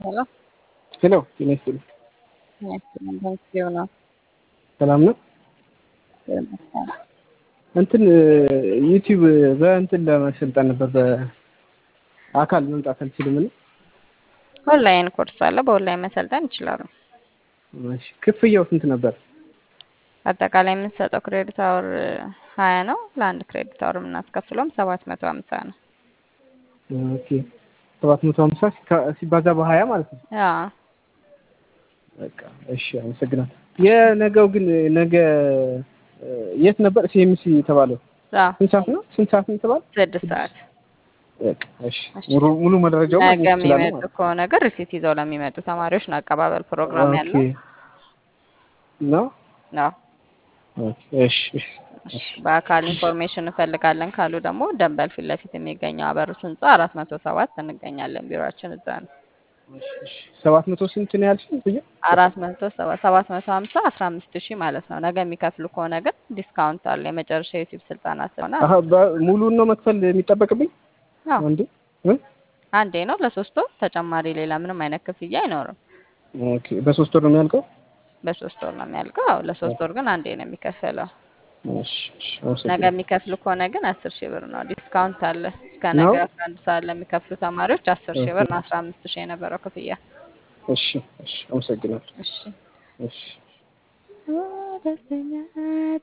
ሄሎ ሄሎ ጤና ይስጥልኝ። ቴንኪው ነው ሰላም ነው። እንትን ዩቲዩብ በእንትን ለመሰልጠን ነበር በአካል መምጣት አልችልም እና ኦንላይን ኮርስ አለ። በኦንላይን መሰልጠን ይችላሉ። እሺ፣ ክፍያው ስንት ነበር? አጠቃላይ የምንሰጠው ክሬዲት አወር ሀያ ነው። ለአንድ ክሬዲት አወር የምናስከፍለውም ሰባት መቶ ሀምሳ ነው። ኦኬ ሰባት መቶ ሀምሳ ሲባዛ በሀያ ማለት ነው። አዎ በቃ እሺ፣ አመሰግናለሁ። የነገው ግን ነገ የት ነበር ሲኤምሲ የተባለው? አዎ ስንት ሰዓት ነው? ስንት ሰዓት ነው የተባለው? ስድስት ሰዓት በቃ እሺ፣ ሙሉ ሙሉ መረጃው ነገ ማግኘት ይችላል የሚመጡ ማለት ከሆነ ግን ሪሲት ይዘው ለሚመጡ ተማሪዎች ነው አቀባበል ፕሮግራም ኦኬ ያለው ነው። ነው። ኦኬ እሺ እሺ፣ በአካል ኢንፎርሜሽን እንፈልጋለን ካሉ ደግሞ ደንበል ፊት ለፊት የሚገኘው አበሩት ህንጻ አራት መቶ ሰባት እንገኛለን። ቢሮአችን እዛ ነው። ሰባት መቶ ስንት ነው ያልሽኝ? ብዬ አራት መቶ ሰባ ሰባት መቶ ሀምሳ አስራ አምስት ሺህ ማለት ነው። ነገ የሚከፍሉ ከሆነ ግን ዲስካውንት አለ። የመጨረሻ የዩቲዩብ ስልጠና ስለሆነ አሀ በ- ሙሉን ነው መክፈል የሚጠበቅብኝ አዎ እንዴ? እ? አንዴ ነው ለሶስት ወር ተጨማሪ ሌላ ምንም አይነት ክፍያ አይኖርም። ኦኬ በሶስት ወር ነው የሚያልቀው? በሶስት ወር ነው የሚያልቀው። አዎ ለሶስት ወር ግን አንዴ ነው የሚከፈለው። እሺ እሺ፣ ነገ አመሰግናለሁ። የሚከፍሉ ከሆነ ግን አስር ሺህ ብር ነው ዲስካውንት አለ። እስከ ነው? ነገ አስራ አንድ ሰዓት ለሚከፍሉ ተማሪዎች አስር ሺህ ብር ነው አስራ አምስት ሺህ የነበረው ክፍያ። እሺ እሺ፣ አመሰግናለሁ። እሺ እሺ ደስተኛ